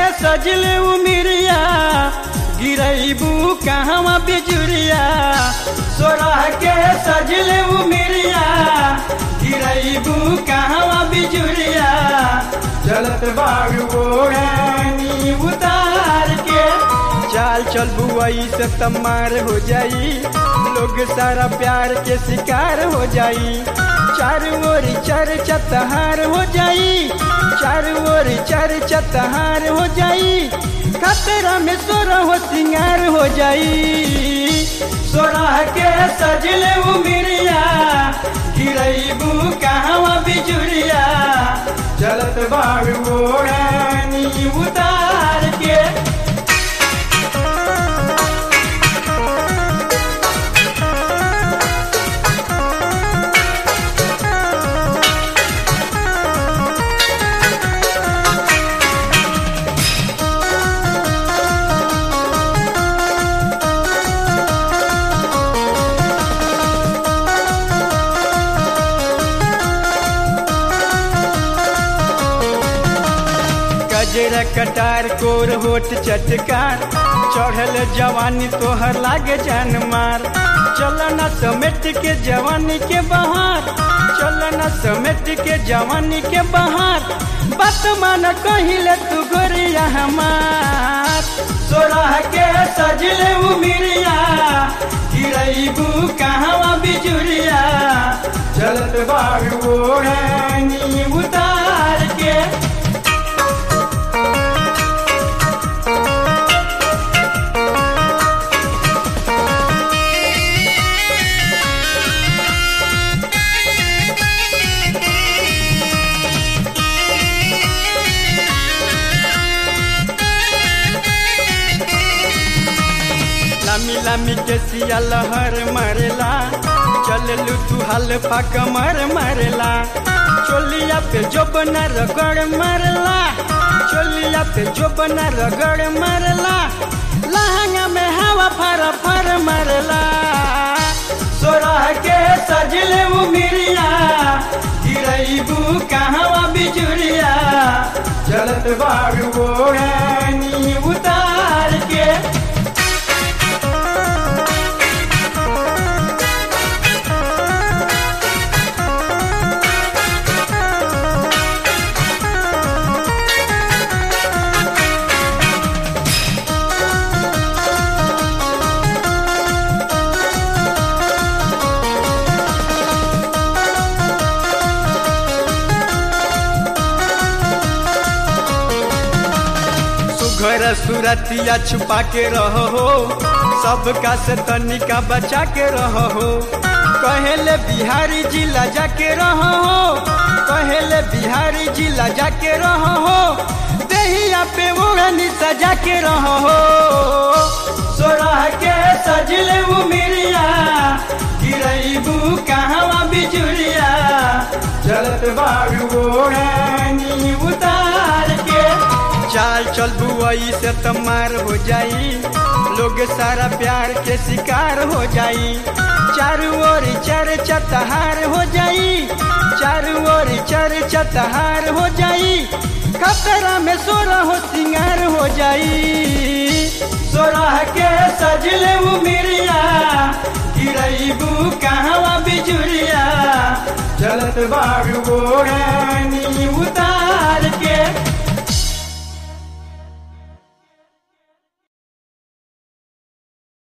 सजले उमिरिया गिरैबू कहवा बिजुरिया सोरह के सजले उमिरिया गिरैबू कहवा बिजुरिया चलत बाग ओढ़नी उतार के चाल चल बुआई से तमार हो जाई लोग सारा प्यार के शिकार हो जाई चारू ओर चर चतहार हो जाई चारू ओर चर चतहार हो जाई खतरा में सोरा हो सिंगार हो जाई सोरह के सजले उमिरिया गिरैबू कहवा बिजुरिया चलत बाग ओढ़नी उतार के गजरा कटार कोर होठ चटकार चढ़ल जवानी तोहर लागे जान मार चलना समेट के जवानी के बहार चलना समेट के जवानी के बहार बात मान कहिले तू गोरिया हमार सोरह के सजले उमिरिया गिरैबू कहवा बिजुरिया चलत बाग ओढ़नी उतार के लामी लामी के सिया लहर मरेला चललू तू हल्फा कमर मरेला चोलिया पे जो बना रगड़ मरला चोलिया पे जो बना रगड़ मरला लहंगा में हवा फर फर मरला सोरह के सजले उमिरिया गिरैबू कहवा बिजुरिया चलत बाग ओढ़नी उतार के सुघर सुरतिया छुपा के रहो हो सबका से तनिका बचा के रहो हो कहेले बिहारी जिला जाके रहो हो कहेले बिहारी जिला जाके रहो हो देहिया पे ओढ़नी सजा के रहो हो सोरह के सजले उमिरिया गिरैबू कहवा बिजुरिया चलत बाग ओढ़नी उतार के चाल चल बुआई से तमार हो जाई लोग सारा प्यार के शिकार हो जाई चारू ओर चर चतहार हो जाई चारू ओर चर चतहार हो जाई खतरा में सोरा हो सिंगार हो जाई सोरह के सजले उमिरिया गिरैबू कहवा बिजुरिया चलत बाग ओढ़नी